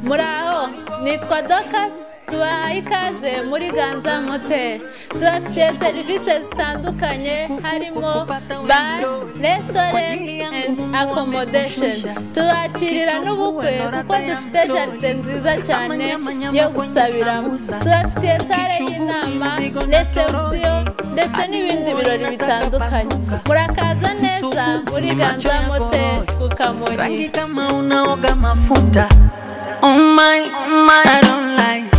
muraho nitwa dokasi tubaha ikaze muri ganza moteri tubafitiye serivisi zitandukanye harimo bare resitorenti endi akomodesheni tubakirira n'ubukwe kuko dufite jaride nziza cyane yo gusabiramo tubafitiye sare y'inama resebusiyo ndetse n'ibindi birori bitandukanye murakaza neza muri ganza moteri ku kamonyi Rangi kama unaoga mafuta. Oh my, oh my, I don't like.